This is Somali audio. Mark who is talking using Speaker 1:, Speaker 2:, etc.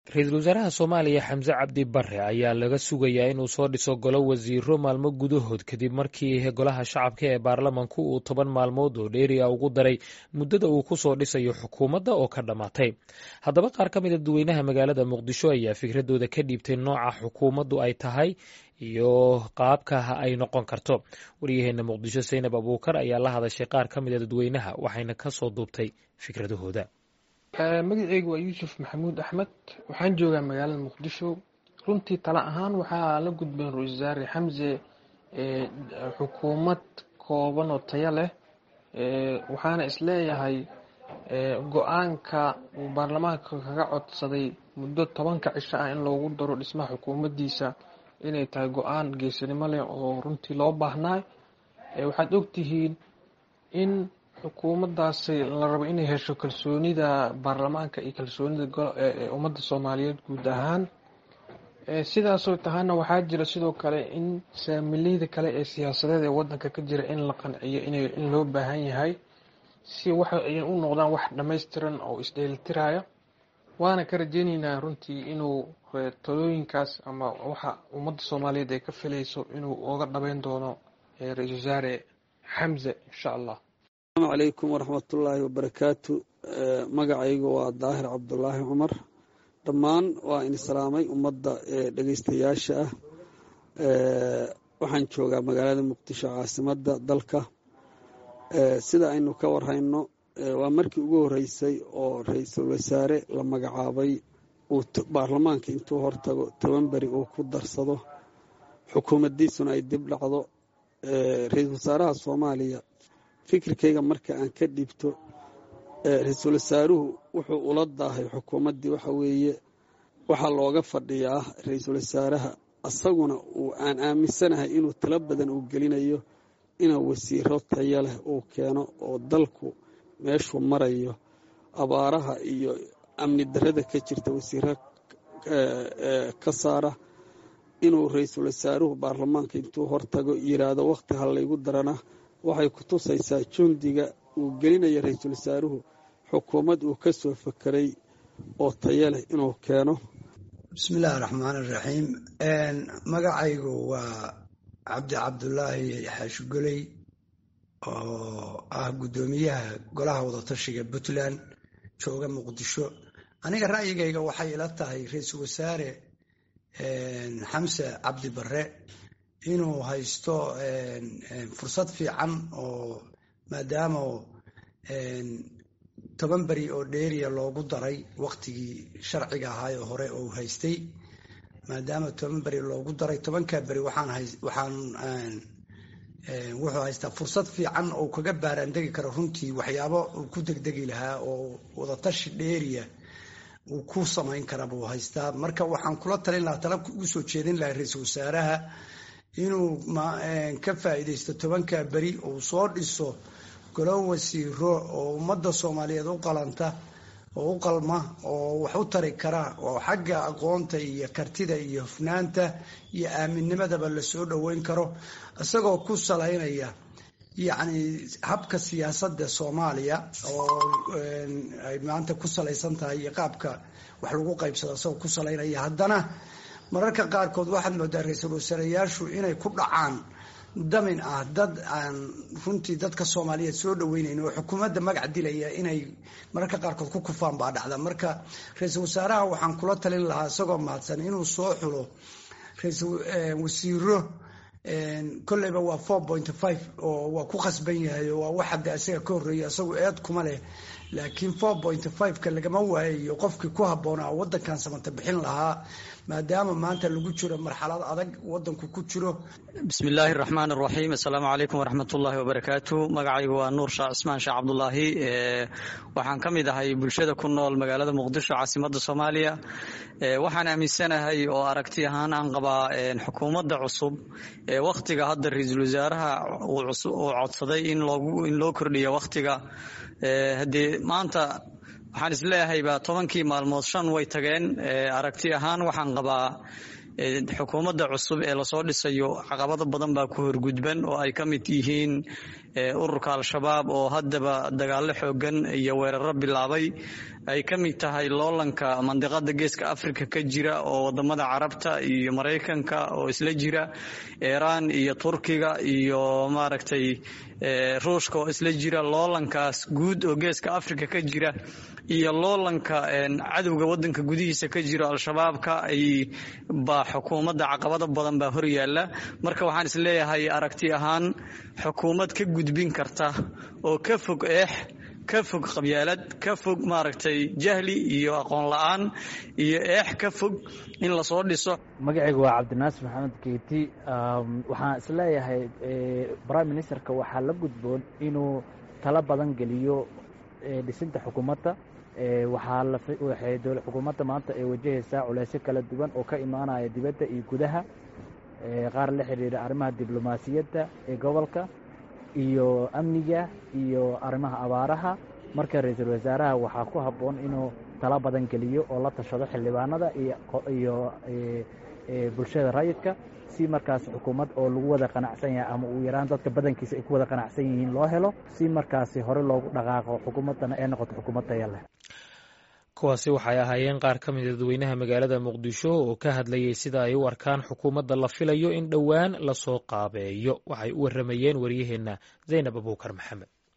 Speaker 1: ra-iisul wasaaraha soomaaliya xamse cabdi bare ayaa laga sugayaa inuu soo dhiso golo wasiiro maalmo gudahood kadib markii golaha shacabka ee baarlamanku uu toban maalmood oo dheeriya ugu daray muddada uu ku soo dhisayo xukuumadda oo ka dhammaatay haddaba qaar ka mid a dadweynaha magaalada muqdisho ayaa fikradooda ka dhiibtay nooca xukuumaddu ay tahay iyo qaabka ay noqon karto waryaheena muqdisho saynab abuukar ayaa la hadashay qaar ka mid a dadweynaha waxayna ka soo duubtay fikradahooda
Speaker 2: magaceygu waa yuusuf maxamuud axmed waxaan joogaa magaalada muqdisho runtii tala ahaan waxaa la gudbeen ra-isul wasaare xamse xukuumad kooban oo tayo leh waxaana isleeyahay go-aanka uu baarlamaanka kaga codsaday muddo tobanka cisho ah in loogu daro dhismaha xukuumaddiisa inay tahay go-aan geesinimo leh oo runtii loo baahnaa waxaad ogtihiin in xukuumaddaasi la rabo inay hesho kalsoonida baarlamaanka iyo kalsoonida ummadda soomaaliyeed guud ahaan sidaasoo tahana waxaa jira sidoo kale in saamileyda kale ee siyaasadeed ee wadanka ka jira in la qanciyo in loo baahan yahay si waxa ay u noqdaan wax dhammaystiran oo isdheelitiraya waana ka rajeyneynaa runtii inuu talooyinkaas ama waxa ummadda soomaaliyeed ay ka filayso inuu oga dhabeyn doono ra-isul wasaare xamse insha allah
Speaker 3: asalaamu calaykum waraxmatullaahi wabarakaatu magacaygu waa daahir cabdulaahi cumar dhammaan waa in salaamay ummadda dhegeystayaasha ah waxaan joogaa magaalada muqdisho caasimadda dalka sida aynu ka warhayno waa markii ugu horeysay oo ra-iisul wasaare la magacaabay uu baarlamaanka intuu hortago toban beri uu ku darsado xukuumaddiisuna ay dib dhacdo ra-iisul wasaaraha soomaaliya fikirkayga marka aan ka dhibto ra-iisul wasaaruhu wuxuu ula daahay xukuumaddii waxa weeye waxaa looga fadhiyaa ra-iisul wasaaraha asaguna uu aan aaminsanahay inuu talo badan uu gelinayo inuu wasiiro tayo leh uu keeno oo dalku meeshuu marayo abaaraha iyo amni darrada ka jirta wasiiro ka saara inuu ra-iisul wasaaruhu baarlamaanka intuu hortago yiraahdo wakhti ha laygu darana waxay ku tusaysaa jundiga uu gelinayo ra-iisul wasaaruhu xukuumad uu ka soo fakeray oo tayo leh inuu keeno
Speaker 4: bismillaahi raxmaan iraxiim magacaygu waa cabdi cabdulaahi xaashugoley oo ah guddoomiyaha golaha wadatashiga puntland jooga muqdisho aniga ra'yigayga waxay ila tahay ra-iisul wasaare xamse cabdi bare inuu haysto fursad fiican oo maadaama toban beri oo dheeriya loogu daray waktigii sharciga ahaay oo hore uu haystay maadaama toban beri loogu daray tobankaa beri waxaan wuxuu haystaa fursad fiican oo kaga baaraandegi karo runtii waxyaabo uu ku degdegi lahaa oo wadatashi dheeriya uu ku samayn kara buu haystaa marka waxaan kula talin lahaa tala ugu soo jeedin lahaa ra-iisul wasaaraha inuu ka faa'iidaysto tobanka beri uu soo dhiso golo wasiiro oo ummadda soomaaliyeed u qalanta oo u qalma oo wax u tari kara oo xagga aqoonta iyo kartida iyo hufnaanta iyo aaminnimadaba lasoo dhoweyn karo isagoo ku salaynaya yacni habka siyaasadda soomaaliya oo ay maanta ku salaysan tahay iyo qaabka wax lagu qaybsado isagoo ku salaynaya haddana mararka qaarkood waxaad moodaa ra-iisul wasaareyaashu inay ku dhacaan damin ah dad aan runtii dadka soomaaliyeed soo dhaweynayn oo xukuumadda magac dilaya inay mararka qaarkood ku kufaan baa dhacda marka ra-iisul wasaaraha waxaan kula talin lahaa isagoo mahadsan inuu soo xulo wasiiro kolleyba waa four point five oo waa ku khasban yahay oo waa wax hadda isaga ka horreeya isagu eed kuma leh laakiin four point five-ka lagama waayayo qofkii ku habboonaa waddankan samata bixin lahaa maadaama maanta lagu jiro marxalad adag waddanku ku jiro
Speaker 5: bismillaahi raxmaan raxiim assalaamu calaykum waraxmatullaahi wabarakaatu magacaygu waa nuur shaac cismaan sheekh cabdulaahi waxaan ka mid ahay bulshada ku nool magaalada muqdisho caasimadda soomaaliya waxaan aaminsanahay oo aragti ahaan aan qabaa xukuumadda cusub ee wakhtiga hadda ra-iisul wasaaraha uu codsaday in loo kordhiyo wakhtiga haddee maanta waxaan isleeyahayba tobankii maalmood shan way tageen aragti ahaan waxaan qabaa xukuumadda cusub ee lasoo dhisayo caqabado badan baa ku horgudban oo ay ka mid yihiin ururka al-shabaab oo haddaba dagaalo xoogan iyo weeraro bilaabay ay ka mid tahay loolanka mandiqada geeska africa ka jira oo wadamada carabta iyo maraykanka oo isla jira iiraan iyo turkiga iyo maaragtay ruushka oo isla jira loolankaas guud oo geeska africa ka jira iyo loolanka cadowga wadanka gudihiisa ka jiro al-shabaabka ay baa xukuumadda caqabado badan baa hor yaalla marka waxaan isleeyahay aragti ahaan xukuumad ka gudbin karta oo ka fog eex ka fog qabyaalad ka fog maaragtay jahli iyo aqoon la-aan iyo eex ka fog in lasoo dhiso
Speaker 6: magacaygu waa cabdinaasir maxamed keeti waxaan isleeyahay prime ministerka waxaa la gudboon inuu talo badan geliyo dhisinta xukuumadda waxaa waxay dowla xukuumadda maanta ay wajahaysaa culeysyo kala duwan oo ka imaanaya dibadda iyo gudaha qaar la xidhiidha arrimaha diblomaasiyadda ee gobolka iyo amniga iyo arrimaha abaaraha marka ra-iisul wasaaraha waxaa ku habboon inuu talo badan geliyo oo la tashado xildhibaanada iyo bulshada rayidka si markaas xukuumad oo lagu wada qanacsan yahay ama uu yaraan dadka badankiisa ay ku wada qanacsan yihiin loo helo si markaasi hore loogu dhaqaaqo xukuumaddana ay noqoto xukuumad taya leh
Speaker 1: kuwaasi waxay ahaayeen qaar ka mid dadweynaha magaalada muqdisho oo ka hadlayay sida ay u arkaan xukuumadda la filayo in dhowaan lasoo qaabeeyo waxay u warramayeen waryaheenna zaynab abuukar maxamed